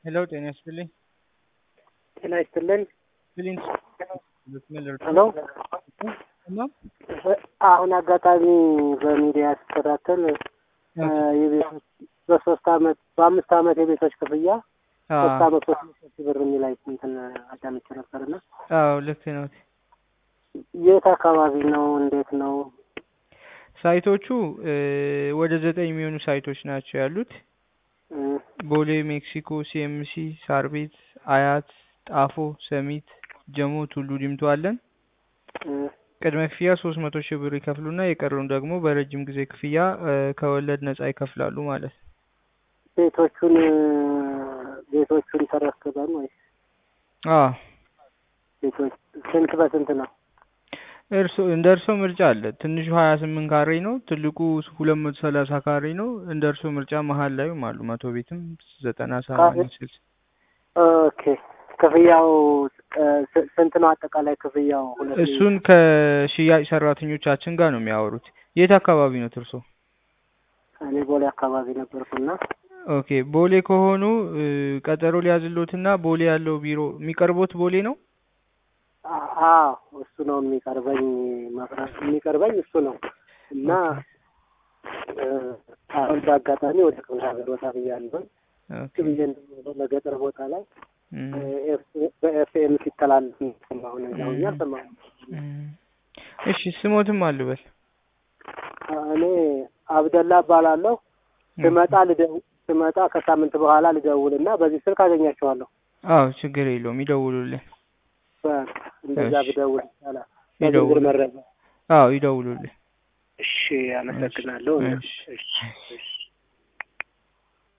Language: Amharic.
ሄሎ ጤና ይስጥልኝ። ጤና ይስጥልን። ፊሊንስ ሄሎ አሁን አጋጣሚ በሚዲያ ስከታተል የቤቶች በሶስት አመት በአምስት አመት የቤቶች ክፍያ ሶስት አመት ሶስት መቶ ሺህ ብር የሚል አይ እንትን አዳምጬ ነበርና አዎ ልክ ነው። የት አካባቢ ነው? እንዴት ነው? ሳይቶቹ ወደ ዘጠኝ የሚሆኑ ሳይቶች ናቸው ያሉት። ቦሌ፣ ሜክሲኮ፣ ሲኤምሲ፣ ሳር ቤት፣ አያት፣ ጣፎ፣ ሰሚት፣ ጀሞ፣ ቱሉ ዲምቱ አለን። ቅድመ ክፍያ ሶስት መቶ ሺህ ብር ይከፍሉና የቀረውን ደግሞ በረጅም ጊዜ ክፍያ ከወለድ ነጻ ይከፍላሉ ማለት ነው። ቤቶቹን ቤቶቹን ተረክበን ወይስ አዎ ቤቶች ስንት በስንት ነው? እርሶ እንደ እርሶ ምርጫ አለ። ትንሹ ሀያ ስምንት ካሬ ነው። ትልቁ ሁለት መቶ ሰላሳ ካሬ ነው። እንደ እርሶ ምርጫ መሀል ላይም አሉ። መቶ ቤትም ዘጠና ሰማንያ ስልሳ ኦኬ ክፍያው ስንት ነው? አጠቃላይ ክፍያው ሁለት እሱን ከሽያጭ ሰራተኞቻችን ጋር ነው የሚያወሩት። የት አካባቢ ነው እርሶ? እኔ ቦሌ አካባቢ ነበርኩና ኦኬ ቦሌ ከሆኑ ቀጠሮ ሊያዝሎትና ቦሌ ያለው ቢሮ የሚቀርቦት ቦሌ ነው። አዎ እሱ ነው የሚቀርበኝ መብራት የሚቀርበኝ እሱ ነው እና አሁን በአጋጣሚ ወደ ክፍለ ሀገር ወጣ ብያለሁኝ ብዬ በገጠር ቦታ ላይ በኤፍኤም ሲተላለፍ ሰማሁ ነኛውኛ ሰማሁ። እሺ ስሞትም አልበል እኔ አብደላ እባላለሁ። ስመጣ ልደው ስመጣ ከሳምንት በኋላ ልደውልና በዚህ ስልክ አገኛቸዋለሁ። አዎ ችግር የለውም ይደውሉልን። በቃ እንደዛ ብደውል ይቻላል። ይደውሉ። በዝርዝር መረጃ አዎ ይደውሉልን። እሺ፣ አመሰግናለሁ። እሺ። እሺ፣ እሺ።